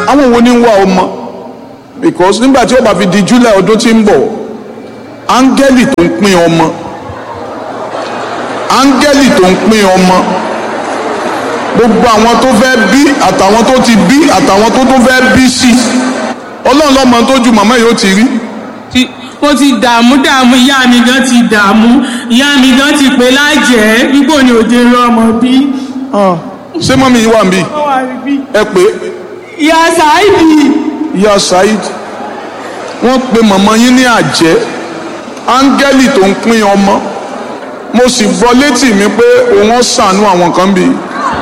àwọn wo ni ń wá ọmọ because nígbà tí ó bá fi di july ọdún tí ń bọ̀ áńgẹ́lì tó ń pín ọmọ áńgẹ́lì tó ń pín ọmọ gbogbo àwọn tó fẹ́ bí àtàwọn tó ti bí àtàwọn tó tó fẹ́ bí sí ọlọ́run lọ́mọ tó ju màmá yìí ó ti rí Ti- mo ti dààmú dààmú ìyá mi gan ti dààmú ìyá mi gan ti pè lájẹ́ wípé ni òde rán ọmọ bí. ṣé mọ́mí yìí wà ń bí ó wà níbí. ẹ pé ìyá Saidi ìyá Saheed wọ́n pe màmá yín ní àjẹ́ áńgẹ́lì tó ń pín ọmọ mo sì gbọ́ létí mi pé òun ó ṣàánú àwọn kan bí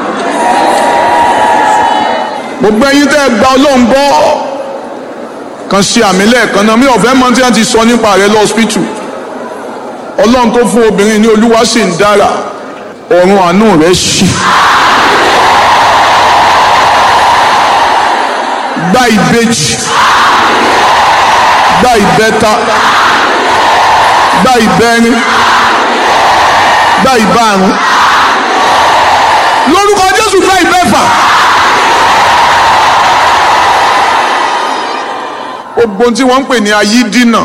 gbogbo ẹ̀yin tẹ́ ẹ gba ọlọ́run gbọ́ kan ṣe àmì lẹ́ẹ̀kan náà mi ò fẹ́ mọ tí wọ́n ti sọ nípa rẹ̀ lọ́sípítù ọlọ́run tó fún obìnrin ní olúwa sì ń dára ọ̀run àánú rẹ̀ ṣì. gba ìbejì gba ìbẹta gba ìbẹrin gba ìbárun lórúkọ jésù gba ìbẹfà gbogbo tí wọ́n ń pè ní ayídínà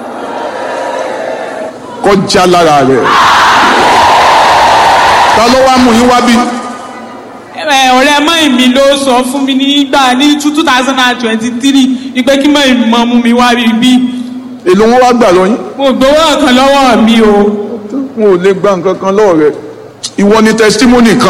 kọjá lára rẹ̀ ta ló wá mú yín wá bí ẹ ọ̀rẹ́ mọ́ mi ló sọ fún mi nígbà ní two thousand and twenty three ni pé kí mọ́ ìmọ̀ mú mi wá rí bí èlò wọn wá gbà lọ́yìn mo gbowó ọ̀kan lọ́wọ́ mi o. wọn ò lè gba nǹkan kan lọ́wọ́ rẹ̀ ìwọ ni testimony kan.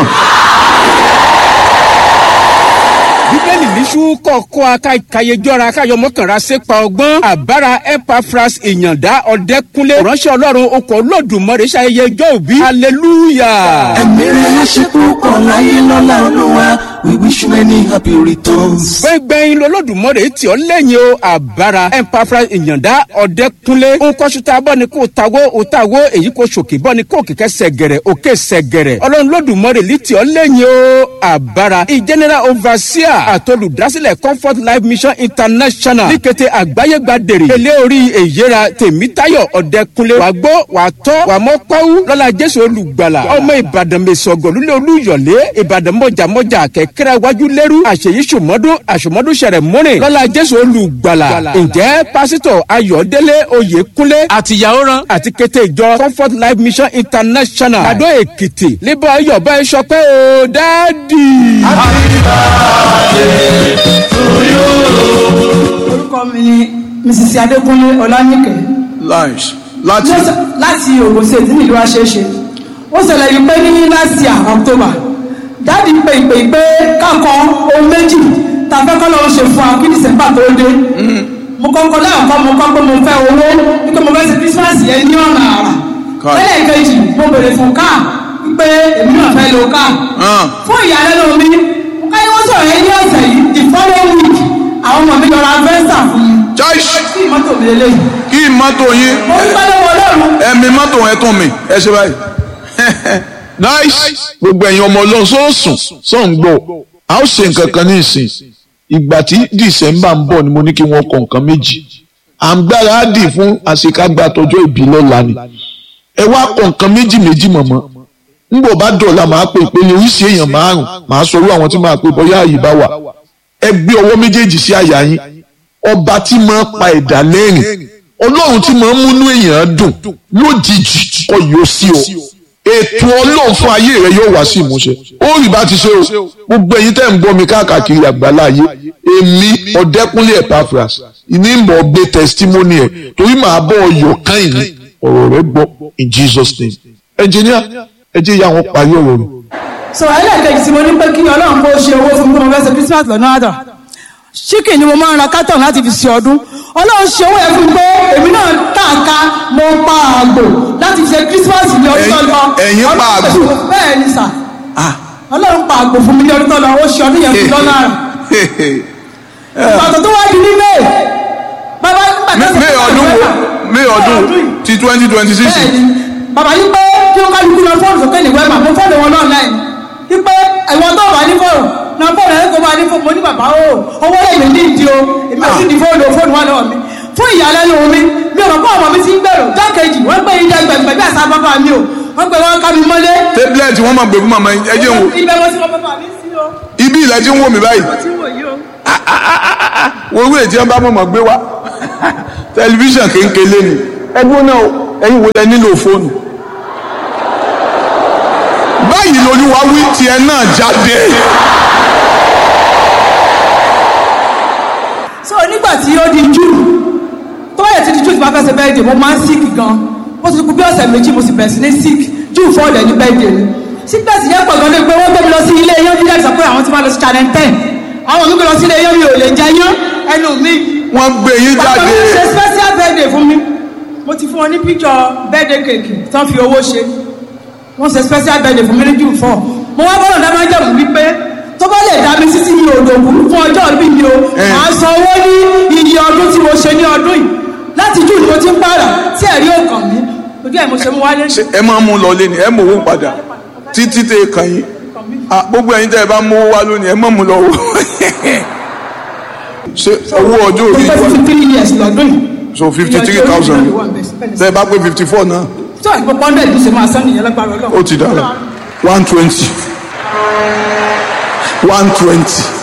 bíbélì níṣú kọ̀ọ̀kọ́ akayejọ́ra káyọmọ́kànra sépa ọgbọ́n àbára epafras ìyàndá ọ̀dẹ́kúnlé ránṣẹ́ ọlọ́run okọ̀ olódùmarè ṣayẹyẹ ọjọ́ òbí hallelujah. ẹ̀mí rẹ̀ á ṣe púpọ̀ láyé lọ́la olúwa we wish you many happy returns. gbẹ̀ngbẹ̀yìn lọ́lọ́dùmarè tí ó lẹ́yìn o àbára epafras ìyàndá ọ̀dẹ́kúnlé nkọ́ṣútà bọ́ ni kò tawó o tawó èyí kò ṣòkè bọ́ ni kò kìkẹ́ sẹ̀gẹ̀rẹ̀ òkè sẹ̀gẹ̀rẹ̀ ọlọ́run lọ́dùmarè lì tí ó lẹ́yìn o àbára ìjẹ́nẹ́rà overseer àtolùdásílẹ̀ comfort life mission international ní kété àgbáyé gba dèrè ilé orí èyíra tèmítayọ̀ ọ̀dẹ́kunlé wàá gbọ́ wàá tọ́ wàá mọ́ pàwú lọ́la jésù olùgbàlà ọmọ ìbàdàn mẹ́sọ̀gọ̀ lulẹ̀ olúyọ̀lé ìbàdàn mọ̀jàmọ́jà kẹ̀kẹ́rẹ́ wájú lẹ́rú àṣeyí sùmọ́dún àṣùmọ́dún sẹ̀rẹ̀ múrin lọ́la jésù olùgbàlà ǹjẹ́ pásítọ̀ ayọ̀délé oyèkúnlé àtìyàwó ran àti kété ìjọ comfort life mission international àdó èkìtì lébọ̀ ayọ̀bá ẹ̀ sọ pé o dáàdì. orúkọ mi ni mrs adékúnlé ọlánìkẹ lunch láti Mo sọ- láti ogun state nílùú àṣeṣe ó ṣẹlẹ̀ yìí pé ní last year october dáàdi pé ìpè pé kákan ohun méjì tá a fẹ́ kọ́ lọ́wọ́ ṣe fún wa kí december tó dé mo kọ́kọ́ lẹ́ẹ̀kọ́ mo kọ́ pé mo fẹ́ owó wípé mo fẹ́ ṣe christmas yẹn ní ọ̀nà àrà Káì. ẹlẹ́ẹ̀kejì mo bèrè fún káà wípé èmi náà fẹ́ lo káà hàn fún ìyàlẹ́nu mi káyọ̀ wọ́n sọ̀rọ̀ yẹn ní ọ̀sẹ̀ yìí the following week àwọn ọmọ mi lọ́ra fẹ́ǹsà fún mi joyce kí mọ́tò mi lélẹ́yìn kí mọ́tò yín mo ń pẹ́ lọ́wọ́ ọlọ́run ẹ̀mí mọ́tò ẹ̀ tún mi ẹ ṣe báyìí. nice gbogbo ẹ̀yin ọmọ ọlọ́run sọ́ọ̀sùn sọ́ọ̀n gbọ́ a ó ṣe nǹkan kan ní ìsìn ìgbà tí december ń bọ̀ ni mo ní kí wọ́n kọ nǹkan méjì à ń gbáradì fún àṣekágbá tọjọ́ ìbí lọ́la ni ẹ wá kọ nǹkan méjì méjì mọ̀mọ́ nbọ̀ bá dọ̀la màá pè pé oríṣi èèyàn márùn màá sọ̀rọ̀ àwọn tí màá pè bọ́yá àyè bá wà ẹ gbé ọwọ́ méjèèjì sí àyà yín ọba tí máa ń pa ẹ̀dá lẹ́rìn ọlọ́run tí máa ń múnú èèyàn dùn lójijì kọ yóò sí o ètò ọlọ́run fún ayé rẹ yóò wá sí ìmúṣẹ ó rí bá ti ṣe o gbogbo ẹ̀yin tẹ́ ń gbọ́ mi káàkiri àgbàlá ayé èmi ọ̀dẹ́kúnlé Epaphras ìní ìmọ̀ gbé testimony ẹ̀ torí màá bọ̀ ọyọ̀ káyìn ní ọ̀rọ̀ rẹ gbọ́ in Jesus name engineer ẹ jẹ́ ìyá wọn parí ọ̀rọ̀ rẹ̀. so ẹlẹ́ẹ̀kejì tí mo ní pé kí ọlọ́run kó ṣe owó fún mi kó mo fẹ́ ṣe christmas lọ́nà àdà chicken ni mo máa ń ra carton láti fi ṣe ọdún ọlọ́run ṣe owó yẹn fún mi pé èmi náà tààka mo pa àgbò láti fi ṣe christmas ní ọdún tó lọ Ẹ̀yin- ẹ̀yin pa Ọlọ́run àgbò? pèsè- bẹ́ẹ̀ ni sà ọlọ́run pa àgbò fún mi ní ọdún tó lọ ó ṣe ọdún yẹn fún lọ́nà àrà ìpàtó tó wá di ní may bàbá nígbà tó May ọdún wo May ọdún ti twenty twenty six bẹ́ẹ̀ni bàbá yìí pé kí wọ́n kálukú lọ fóònù sókè ní wẹ́ẹ̀mà mo fóònù wọn náà láì yìí pé ẹ̀wọ̀n tó wà ní fóònù náà fóònù ẹ̀ kó máa ní fóònù mo ní bàbá o owó lè ní ìdí o èmi ò sì di fóònù o fóònù wà lọ́wọ́ mi fún ìyàlẹ́nu mi mi ò mọ̀ pé ọmọ mi ti ń gbèrò dákejì wọ́n gbé ilé ẹgbẹ̀gbẹ̀ bí àṣà bàbá mi o wọ́n gbé wọn ká mi mọ́lé. tablet wọn máa gbé fún màmá yín ẹ jẹ́ n wò ibẹ̀ mo ti mọ bàbá mi sí o ibi ilẹ̀ tí ń wò mí báyìí mo ti wò yí o. Ah, ah. wo owó ètí wọn bá mọ̀mọ́ gbé wá tẹlifíṣàn kéńkélé ni ẹgbẹ́ náà ẹ̀yin wo lẹ nílò fóònù báyìí lolúwa wí tiẹ̀ náà jáde. so nígbà tí ó di june tó bá yẹ ti di june tí wọ́n fẹ́ ṣe bẹ́ẹ̀dẹ̀ mo máa ń sick gan mo ti kú bí ọ̀sẹ̀ méjì mo sì bẹ̀rẹ̀ sí ní sick june four dẹ̀ ní bẹ́ẹ̀dẹ̀ ni sickness yẹn pọ̀ gan-an pé wọ́n gbé mi lọ sí ilé yẹn bí láti sọ pé àwọn ti máa lọ sí channel ten àwọn mi gbé lọ sí ilé yẹn mi ò lè jẹ yán ẹnu mi wọ́n gbé yín pàtó jáde mi ṣe special birthday fún mi mo ti fún wọn ní picture birthday cake tán fi owó ṣe wọ́n ṣe special birthday fún mi ní june four mo wá bọ́lọ̀ dá máa ń jẹ̀mú wípé tó bá lè dá mi títí mi ò lògùn fún ọjọ́ ìbí mi o Eh. màá san owó ní iye ọdún tí mo ṣe ní ọdún yìí láti june ni mo ti ń pààrà tí ẹ̀rí ò kàn mí ojú ẹ̀ mo ṣe mú wálé Ṣé ẹ máa mú lọ lé ni ẹ mú owó padà títí tẹ kàn yín Ah, gbogbo ẹ̀yin tẹ́ ẹ bá mú owó wá lónìí ẹ má mú lọ wò ṣe owó ọjọ́ mo orí fẹ́ wa fifty three years lọ́dún yìí so fifty three thousand tẹ́ ẹ bá pé fifty four náà tí wàá gbọ́ pọ́ńdẹ̀ ló ṣe máa sán nìyẹn lágbára ọlọ́run ó ti dára one twenty one twenty